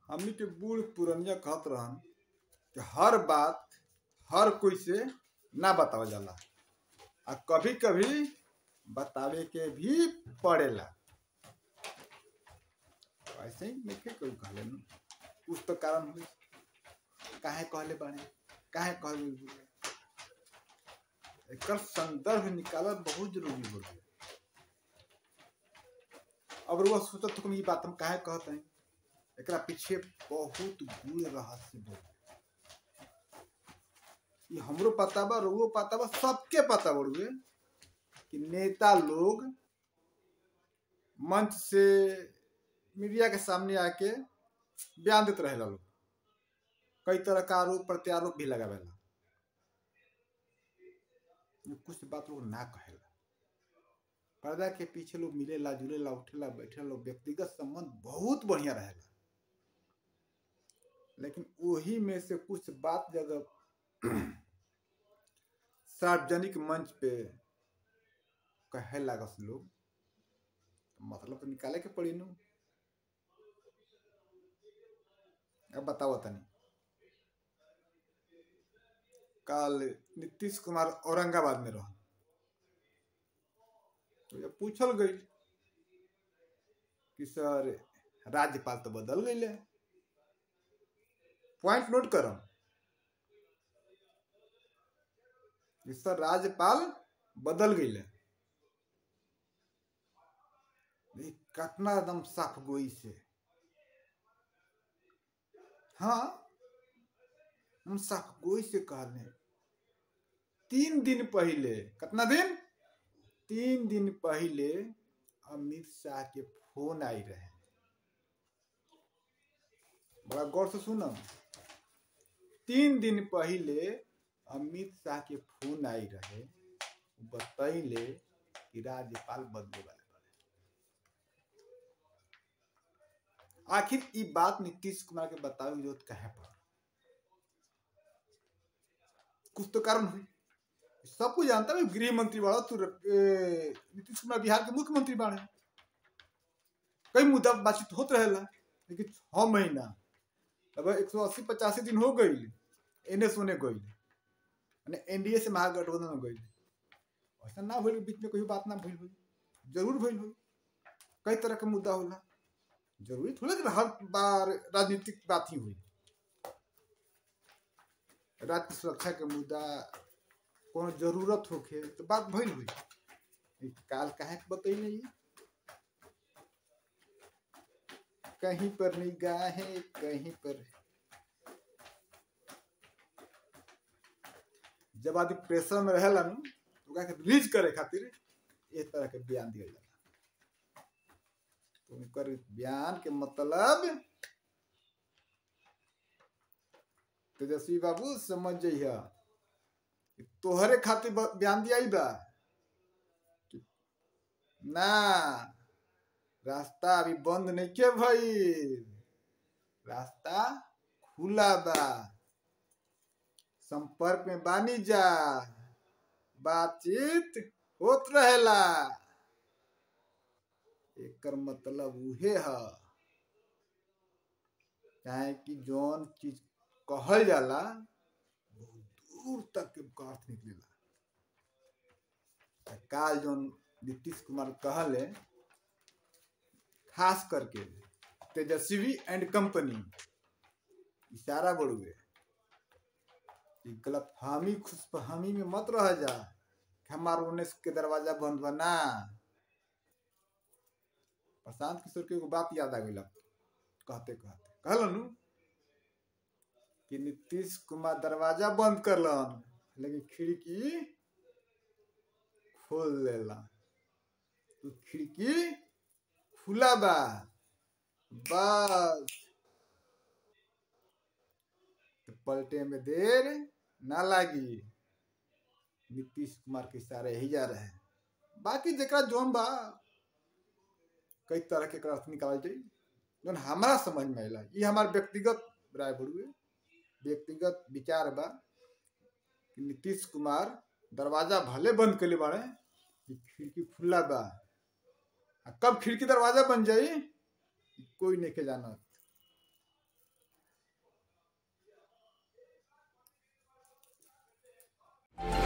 हमनी के बूढ़ पुरनिया कहत रहन कि हर बात हर कोई से ना बतावल जाला आ कभी कभी बतावे के भी पड़ेला ऐसे ही नहीं कोई कहले न कुछ तो कारण हुई काहे कहले बाड़े काहे कहले एकर संदर्भ निकालल बहुत जरूरी हो गया अब रुआ सोचत तुम ये बात हम काहे कहते हैं एकरा पीछे बहुत गूढ़ रहस्य बा ये हमरो पता बा रुओ पता बा सबके पता बड़ुए कि नेता लोग मंच से मीडिया के सामने आके बयान देते रहेला लोग कई तरह का आरोप प्रत्यारोप भी लगावेला कुछ बात लोग ना कहेला पर्दा के पीछे लोग मिलेला जुलेला उठेला बैठेला लोग व्यक्तिगत संबंध बहुत बढ़िया रहेला लेकिन वही में से कुछ बात जगह सार्वजनिक मंच पे कहे लागस लोग मतलब तो निकाले के पड़ी नु अब बताओ तनी कल नीतीश कुमार औरंगाबाद में रह तो जब पूछल गई कि सर राज्यपाल तो बदल गई पॉइंट नोट करम कि सर राज्यपाल बदल गई कतना एकदम साफ गोई से हाँ हम साफ गोई से कहले तीन दिन पहले कितना दिन तीन दिन पहले अमित शाह के फोन आई रहे बड़ा गौर से सुनम तीन दिन पहले अमित शाह के फोन आई रहे बतैले कि राज्यपाल बदले वाले आखिर ई बात नीतीश कुमार के बतावे जरूरत कहे पर कुछ तो कारण हुई सब कुछ जानता है गृह मंत्री बाड़ा तू नीतीश कुमार बिहार के मुख्यमंत्री बाड़े कई मुद्दा बातचीत होत रहेला लेकिन छह महीना अब एक सौ अस्सी पचासी दिन हो गई एने सोने गई एनडीए से महागठबंधन में गई ऐसा ना भइल बीच में कोई बात ना भइल हुई जरूर भइल हुई कई तरह के मुद्दा होला जरूरी थोड़ा कि हर बार राजनीतिक बात ही हुई राज्य सुरक्षा के मुद्दा कोनो जरूरत होखे तो बात भइल हुई काल काहे के बतई नहीं कहीं पर निगाहें कहीं पर जब आदमी प्रेशर में रहेला नु तो ओकरा के रिलीज करे खातिर इस तरह के बयान दिया जाला तो उनकर बयान के मतलब तेजस्वी बाबू समझ जइहा तोहरे खातिर बयान दिया बा ना रास्ता अभी बंद नहीं के भाई रास्ता खुला बा संपर्क में बानी जा बातचीत होत रहेला एकर मतलब उहे है चाहे कि जौन चीज कहल जाला बहुत दूर तक के अर्थ निकलेला काल जौन नीतीश कुमार कहले खास करके तेजस्वी एंड कंपनी इशारा बढ़ुए गलत फहमी खुशफहमी में मत रह जा हमार उन्नीस के दरवाजा बंद बना प्रशांत किशोर के एगो बात याद आ गई कहते कहते कहलन कि नीतीश कुमार दरवाजा बंद करलन लेकिन खिड़की खोल लेला तो खिड़की खुला बा बस तो पलटे में देर ना लागी नीतीश कुमार के इशारे ही जा रहे बाकी जरा जोन बा कई तरह के अर्थ निकाल जाई जोन हमारा समझ में आला ये हमार व्यक्तिगत राय बड़ुए व्यक्तिगत विचार बा कि नीतीश कुमार दरवाजा भले बंद कर बाड़े खिड़की खुला बा आ कब खिड़की दरवाजा बन जाई कोई नहीं के जानत बा